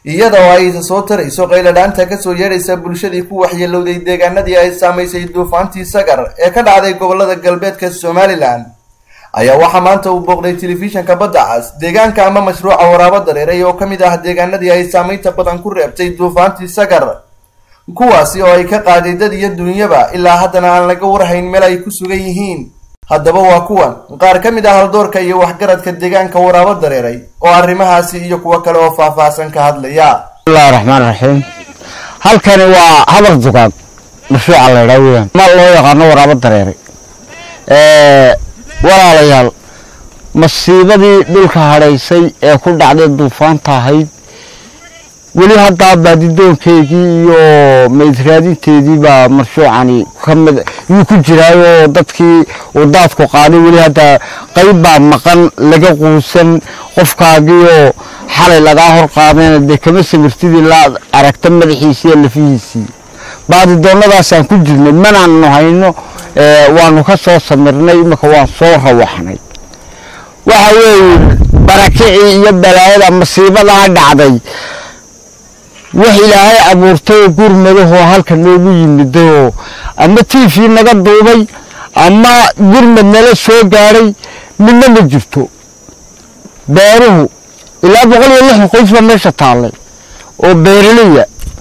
iyada oo ay soo tarayso qayladhaanta kasoo yeedhaysa bulshadii ku waxyeelowday deegaanadii ay saamaysay duufaantii sagar ee ka dhacday gobolada galbeedka somalilan ayaa waxaa maanta uu booqday telefishanka badda cas deegaanka ama mashruuca waraabo dareeray oo ka mid ah deegaanadii ay saamaynta badan ku reebtay duufaantii sagar kuwaasi oo ay ka qaaday dad iyo dunyaba ilaa haddana aan laga warhayn meel ay ku sugan yihiin haddaba waa kuwan qaar ka mid ah haldoorka iyo waxgaradka deegaanka waraabo dareeray oo arrimahaasi iyo kuwo kale oo faahfaahsan ka hadlaya bismillahi raxmaan raxiim halkani waa habar dugaag mashruuca la ydhaa weyaan ma loo yaqaano waraabo dareeray walaalayaal masiibadii dhulka hadhaysay ee ku dhacday duufaanta ahayd weli haddaa baadidoonkeygii iyo maydraadinteedii baa mashruucani kamid yuu ku jiraayoo dadkii uu daadku qaaday weli haddaa qayb baa maqan laga quusan qofkaagiioo xalay lagaa hor qaadayna dee kama samirtidii la aragta madaxiisii iyo lafihiisii baadidoonnadaasaan ku jirnay manaanu hayno waanu ka soo samirnay imika waan soo rawaxnay waxa weeye barakicii iyo balaayada masiibadaa dhacday wax ilaahay abuurtay oo gurmadahoo halka noogu yimidayoo ama tiifii naga duubay ama gurmad nala soo gaadhay midna ma jirto beeruhu ilaa boqol iyo lixdan qoys baa meesha taallay oo beeraleya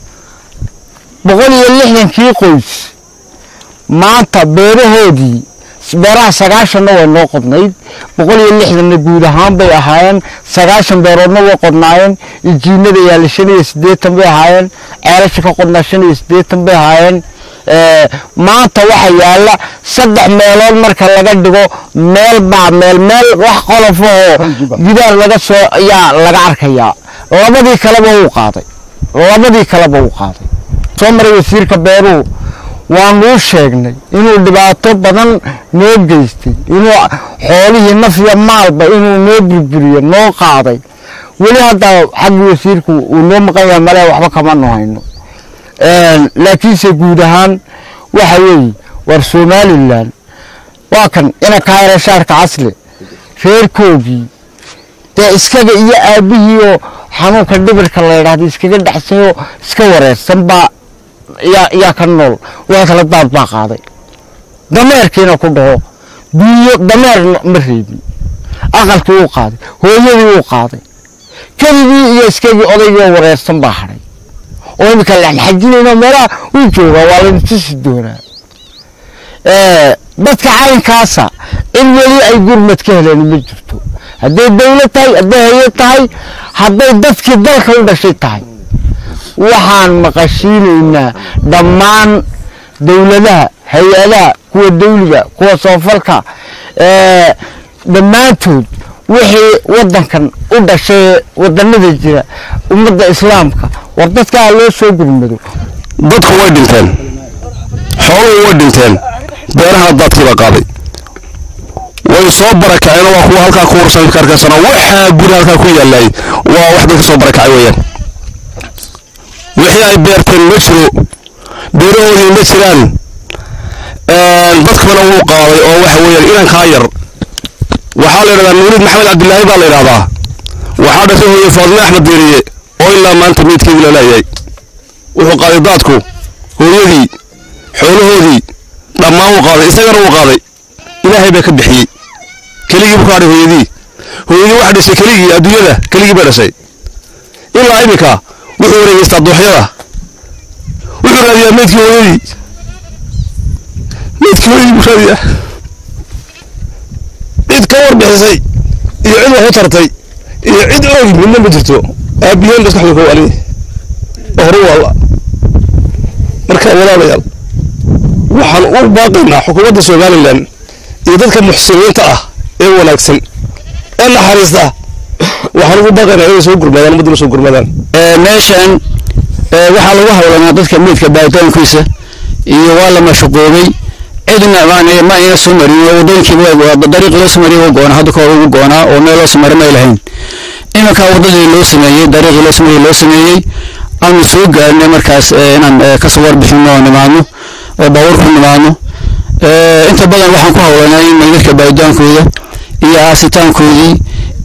boqol iyo lixdankii qoys maanta beerahoodii beeraha sagaashanna way noo qodnayd boqol iyo lixdanna guud ahaan bay ahaayeen sagaashan beeroodna way qodnaayeen ijiinada yaalla shan iyo siddeetan bay ahaayeen ceelasha ka qodnaa shan iyo siddeetan bay ahaayeen maanta waxa yaalla saddex meelood marka laga dhigo meel baa meel meel wax qolofahoo gidaar laga soo ayaa laga arkayaa labadii kaleba uu qaaday labadii kaleba uu qaaday soo maray wasiirka beeruhu waanuu sheegnay inuu dhibaato badan noo geystay inuu xoolihii nafya maalba inuu noo burburiyo noo qaaday weli haddaa xaggii wasiirku uu noo maqan yahay male waxba kamanu hayno laakiinse guud ahaan waxa weeye war somalilan waa kan ina kaayara shaarka casle reerkoogii dee iskaga iyo aabihii oo xanuunka dhibirka la ydhahda iskaga dhexsayoo iska wareersan baa yaa ka nool waa kala daad baa qaaday dameerkiina ku dhaho duunyo dameer ma reebin aqalkii uu qaaday hooyadii uu qaaday keligii iyo iskagii odaygii wareersan baa hadhay oo imika laxajinayno meelaha uu joogaa waa laynu tusi doonaa dadka caynkaasa in weli ay gurmad ka heleen ma jirto hadday dawlad tahay hadday hay-ad tahay hadday dadkii dalka u dhashay tahay waxaan maqashiinaynaa dhammaan dawladaha hay-adaha kuwa dawliga kuwa soofalka dhammaantood wixii wadankan u dhashay wadanada jira ummadda islaamka war dadkaa loo soo gurmado dadku way dhinteen xooluhu way dhinteen beeraha daadkiibaa qaaday way soo barakaceen waa kuwa halkaa ku warsan karkarsana waxaa guri halkaa ku yaallay waa wax dadka soo barakacay weeyaan wixii ay beerteen ma jiro beerahoodii ma jiraan dadkuna wuu qaaday oo waxa weeyaan inankaa yar waxaa la yidhahdaa nuuriid maxamed cabdilaahi baa la yidhahdaa waxaa dhashay hooye faadime axmed deeriye oo ilaa maanta meydkeedii la leeyahay wuxuu qaaday daadku hooyadii xoolahoodii dhammaan wuu qaaday isagana wuu qaaday ilaahay baa ka bixiyey keligii buu ka hadhay hooyadii hooyadii waxa dhashay keligii adduunyada keligii bay dhashay ilaa iminka wuxuu wareegeystaa dooxyada wuxuu raadiyaa meydkii hooyadii meydkii hooyadii buu raadiyaa cid ka warbixisay iyo cid wax u tartay iyo cid oogi midna ma jirto aabiyeen maskaxdu ka waaliye hore waalla marka walaalayaal waxaan u baaqaynaa xukuumadda somalilan iyo dadka muxsiniinta ah ee wanaagsan ee naxariista waxaan ugu baaqaynaa inay soo gurmadaan ummadduna soo gurmadaan meeshan waxaa lagu hawlanaa dadka meydka baaritaankiisa iyo waa la mashquulay cidna ma ina soo marin wadooyinkii dariiq loo soo mariyay goona hadda kahor ugu goonaa oo meel loo soo marin may lahayn iminka wadadii loo sameeyey dariiqii loo sameeyey loo sameeyey aanu soo gaarnay markaas inaan kasoo warbixino oo nimaadno oo baabuur ku nimaadno inta badan waxaan ku hawlanay in dadka baaritaankoda iyo aasitaankoodii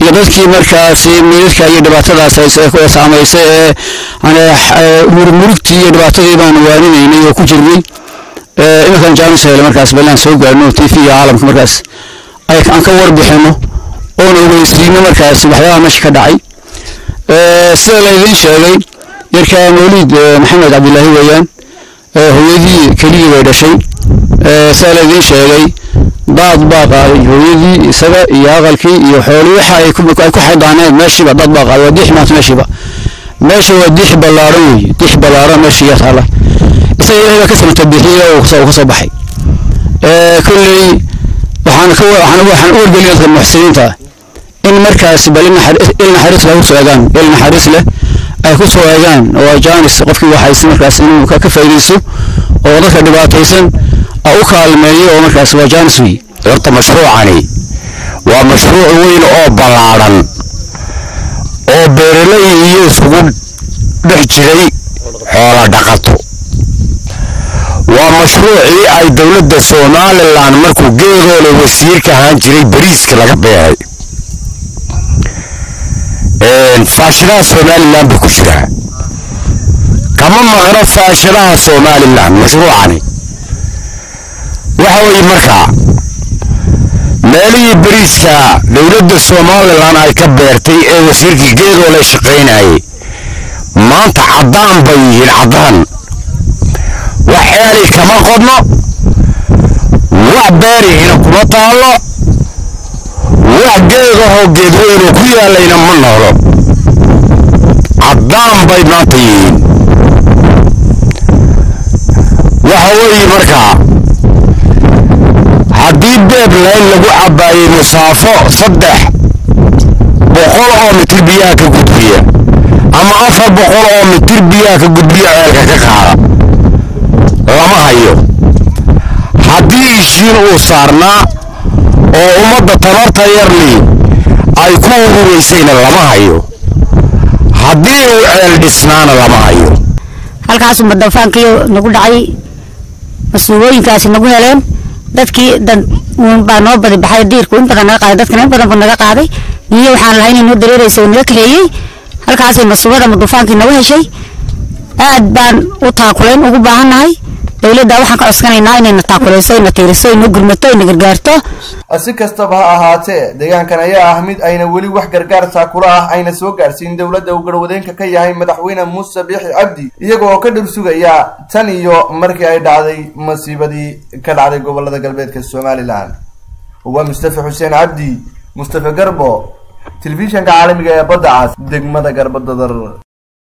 iyo dadkii markaasi meydadka iyo dhibaatadaas saamaysay ee murmurugtii iyo dhibaatadii baanu waaninaynay oo ku jirnay iminkan jaanis hele markaas balaan soo gaarno t v iyo caalamka markaas aan ka warbixino oona ogeysiino markaas waxyaabaha meesha ka dhacay sida laydin sheegay yarkaa mawliid maxamed cabdilaahi weeyaan hooyadii keligii bay dhashay sida laydin sheegay daad baa qaaday hooyadii isaga iyo aqalkii iyo xoolii waxa ay ku xidhaaneed meeshiiba dad baa qaaday waa diix maanta meeshiiba meesha waa diix ballaaran weeye diix ballaaran meesha iyo taala isaga ilaahay baa ka samata bixiye oo ka soo baxay kolley waxaan ka waxaan waxaan u wargelin dadka muxsiniinta in markaas bal il naxariis leh kusoo eegaan il naxariis leh ay ku soo eegaan oo jaanis qofkii waxaysi markaas inuu ka faa'iidaysto oo dadka dhibaataysan u kaalmeeyo oo markaas waa jaanis wey horta mashruucani waa mashruuc weyn oo ballaadhan oo beeraley iyo isugu dhex jiray xoola dhaqato waa mashruucii ay dowladda somalilan markuu geedoole wasiirka ahaan jiray bariiska laga beeray faashadaha somalilan buu ku jiraa kama maqno faashadaha somalilan mashruucani waxa weeye markaa meelihii bariiska dowladda somalilan ay ka beertay ee wasiirkii geedoole shaqaynayay maanta caddaan bay yihiin caddaan wax ceeli kama qodno wax beerihina kuma taallo wax geedahoo geedweynu ku yaallayna ma noolo caddaan bay maanta yihiin waxa weeye markaa haddii beeb layn lagu cabbaayey musaafo saddex boqol oo mitir biyaha ka gudbiya ama afar boqol oo mitir biyaha ka gudbiya ceelka ka qaada lama hayo haddii ishiin uu saarnaa oo ummadda tabarta yarli ay ku urureysayna lama hayo haddii uu ceel dhisnaana lama hayo halkaasuu madafaankii nagu dhacay mas-uulooyinkaasi nagu heleen dadkii dad baa noo badi baxay diirku in badan naga qaaday dadkana in badan buu naga qaaday iyo waxaan lahayn inoo dareereysa oo naga kaxeeyey halkaasay masuubada madufaankii nagu heshay aad baan u taakulayn ugu baahannahay dowladda waxaan ka codsanaynaa inayna taakuleyso ina tiiriso ina gurmato ina gargaarto si kastaba ha ahaatee deegaankan ayaa ah mid ayna weli wax gargaar taakula ah ayna soo gaarsiin dowladda uu garwadeenka ka yahay madaxweyne muuse biixi cabdi iyaga oo ka dhir sugaya tan iyo markii ay dhacday masiibadii ka dhacday gobolada galbeedka somalilan waa mustafa xuseen cabdi mustafa garbo telefishanka caalamiga ee badda cas degmada garbadadar